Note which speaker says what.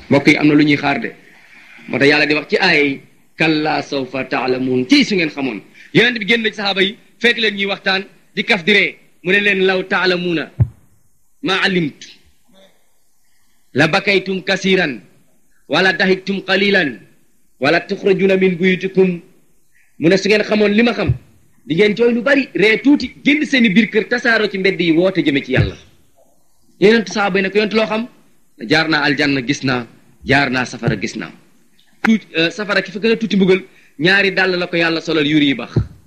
Speaker 1: mbokk yi am na lu ñuy xaar de moo tax yàlla di wax ci ay kalla sawfa taalamuun ci su ngeen xamoon yonent bi génn ci saxaaba yi fekk leen ñuy waxtaan di kaf di ree mu ne leen law taalamuuna maa alimtu la bakaytum kasiran wala dahiktum qalilan wala tuxrajuna min buyutikum mu ne su ngeen xamoon li ma xam di ngeen jooy lu bari ree tuuti génn seeni biir kër tasaaroo ci mbedd yi woote jëme ci yàlla yonent saxaaba yi ne ko yonent loo xam jaar naa aljanna gis naa jaar naa safara gis naa tuuti safara ki fa gën a tuuti mbugal ñaari dàll la ko yàlla solal yuri yi bax